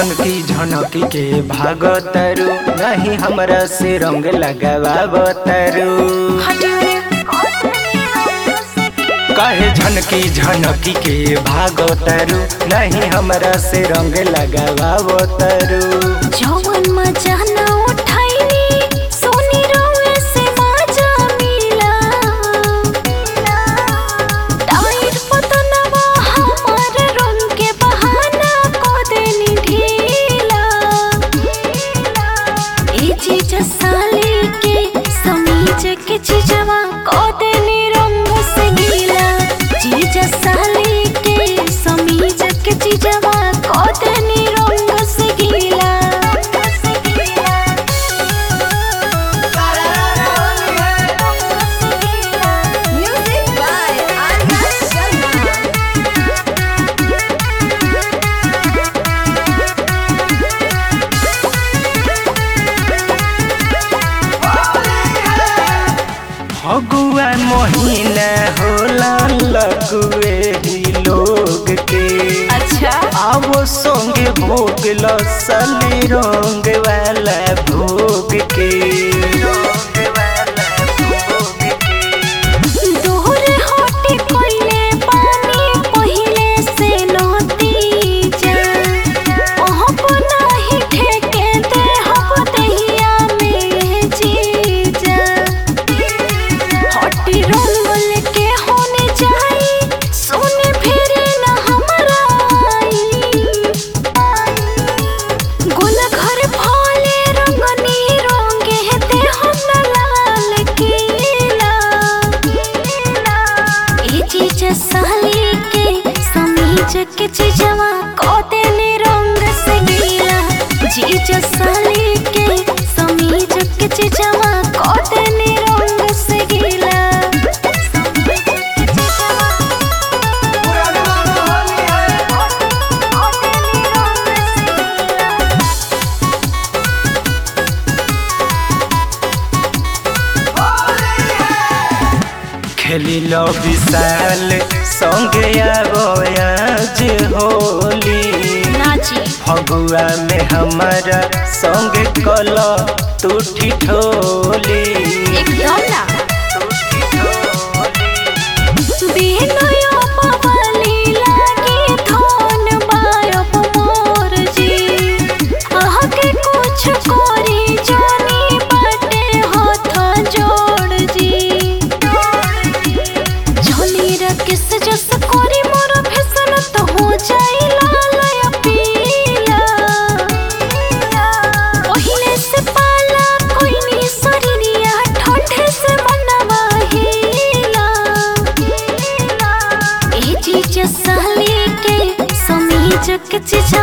झनकी झनकी के भागतरू नहीं हमरा से रंग लगावतरू कहे झनकी झनकी के भागतरू नहीं हमरा से रंग लगावतरू जवन मजा न उठाइनी सोनी रोए से मजा मिला टाइट पतनवा हमार रंग के बहाना को देनी ढीला ए चीज साली के समीज के चीजवा को देनी रंग से गीला चीज साली के समीज के चीजवा को देनी रंग से गीला Music by Arya Sharma. Phagua महीना होला लगुए ही लोग के अच्छा आवो संगे भोग लसली रंग वाला भोग के दूर हटे पहिले पानी पहिले से नदी जा ओहो नाही ठेके दे हम दहिया में जीजा हटी रंगल के होने जाई सोने फेरे न हमरा आई गोल घर भोले रंगनी रंगे ते हम न लाल केला ए चीज साली के समीज के चीजवा को देने रंग से गीला चीज साली के समीज के चीजवा को देने रंग से गीला समीज के चीजवा को देने रंग से गीला खेली लो विशाल संगे आवो आज होली नाची फगुआ में हमारा संगे कल तू ठिठोली एकदम ना तू ठिठोली बिनय पवली लागे धन बायप मोर जी आके कुछ कोरी जानी बाटे हाथ जोड़ जी झोली रकिस जस कोरी मोर फेसन तो हो जाई लाल या पीला पहिले से पाला कोई नी सरिया ठंडे से मनवा हिला ए चीज साली के समीज के चीज